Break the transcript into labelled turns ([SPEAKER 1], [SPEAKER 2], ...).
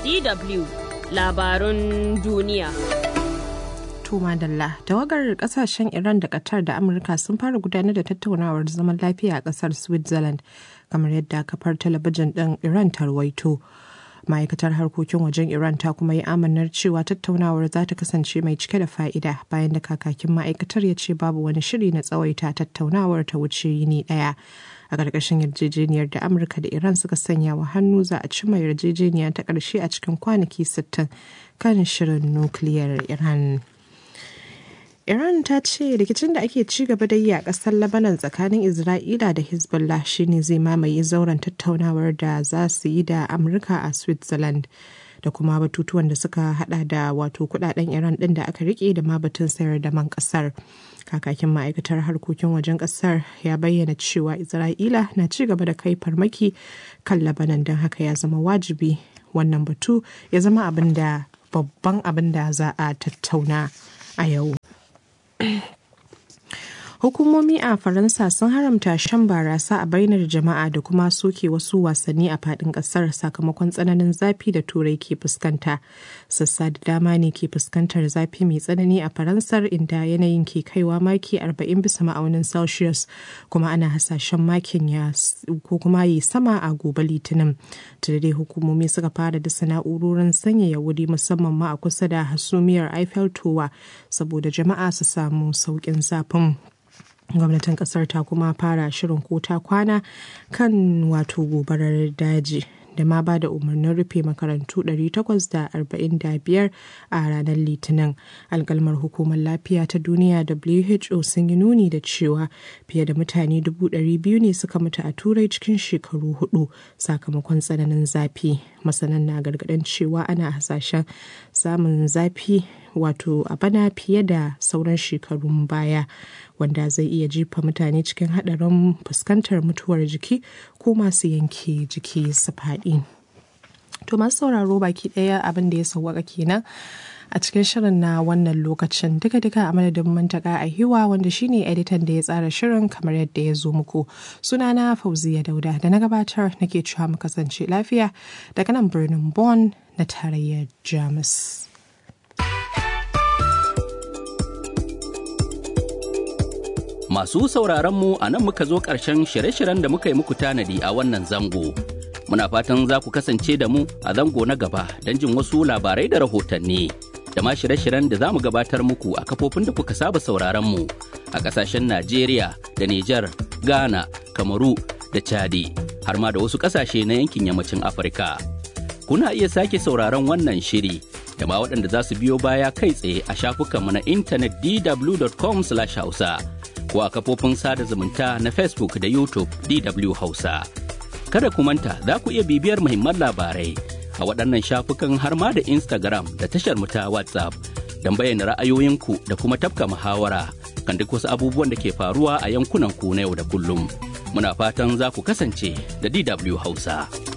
[SPEAKER 1] DW labarun duniya.
[SPEAKER 2] Tuma Dalla, tawagar kasashen Iran da Qatar da Amurka sun fara gudanar da tattaunawar zaman lafiya a kasar Switzerland, kamar yadda kafar talabijin ɗin Iran ta rawaito. Ma'aikatar harkokin wajen Iran ta kuma yi amanar cewa tattaunawar za ta kasance mai cike da fa'ida bayan da kakakin ma'aikatar ya ce babu wani shiri na tsawaita tattaunawar ta wuce yini ɗaya. a ƙarƙashin yarjejeniyar da amurka da iran suka sanya wa hannu za a cimma yarjejeniya ta ƙarshe a cikin kwanaki 60 kan shirin nukiliyar iran Iran ta ce rikicin da ake ci gaba da yi a ƙasar Lebanon tsakanin Isra'ila da Hezbollah shine zai mamaye zauren tattaunawar da za su yi da Amurka a Switzerland. da kuma batutuwan da suka hada da wato kudaden Iran din da aka rike da ma batun sayar da man kasar. Kakakin ma'aikatar harkokin wajen kasar ya bayyana cewa Isra'ila na ci gaba da kai farmaki kan Lebanon don haka ya zama wajibi wannan batu ya zama abin da babban abin da za a tattauna a yau. Hukumomi a Faransa sun haramta shan barasa a bainar jama'a da kuma soke wasu wasanni a fadin kasar sakamakon tsananin zafi da turai ke fuskanta. Sassa da dama ne ke fuskantar zafi mai tsanani a Faransar inda yanayin ke kaiwa maki 40 bisa ma'aunin Celsius kuma ana hasashen makin ya ko kuma yi sama a gobe Litinin. dai hukumomi suka fara dasa na'urorin sanyaya wuri musamman ma a kusa da hasumiyar Eiffel Tower saboda jama'a su samu sauƙin zafin. gwamnatin kasar ta kuma fara shirin kota kwana kan wato gobarar daji da ma ba da umarnin rufe makarantu 845 a ranar litinin alkalmar hukumar lafiya ta duniya who sun yi nuni da cewa fiye da mutane 200,000 ne suka mutu a turai cikin shekaru hudu sakamakon tsananin zafi masanan na gargadin cewa ana hasashen samun zafi wato a bana fiye da sauran shekarun baya wanda zai iya jefa mutane cikin haɗarin fuskantar mutuwar jiki ko masu yanke jiki su faɗi. To masu sauraro baki ɗaya abin da ya sauwaka kenan a cikin shirin na wannan lokacin duka duka a madadin mantaka a hiwa wanda shine editan da ya tsara shirin kamar yadda ya zo muku sunana fauziya dauda da na gabatar nake cewa mu kasance lafiya daga nan birnin Bonn na tarayyar Jamus.
[SPEAKER 3] Masu sauraronmu a nan muka zo ƙarshen shirye-shiryen da muka yi muku tanadi a wannan zango. Muna fatan za ku kasance da mu a zango na gaba don jin wasu labarai da rahotanni. Da ma shirye-shiryen da za mu gabatar muku a kafofin da kuka saba sauraronmu a ƙasashen Najeriya da Nijar, Ghana, Kamaru da Chadi, har ma da wasu ƙasashe na yankin yammacin Afirka. Kuna iya sake sauraron wannan shiri da ma waɗanda za su biyo baya kai tsaye a shafukanmu na intanet dw.com/hausa. ko a kafofin sada zumunta na Facebook da YouTube DW Hausa. Kada ku manta za ku iya bibiyar muhimman labarai a waɗannan shafukan har ma da Instagram da tashar mu ta WhatsApp don bayyana ra'ayoyinku da kuma tafka muhawara kan duk wasu abubuwan da ke faruwa a yankunan ku na yau da kullum. Muna fatan za ku kasance da DW Hausa.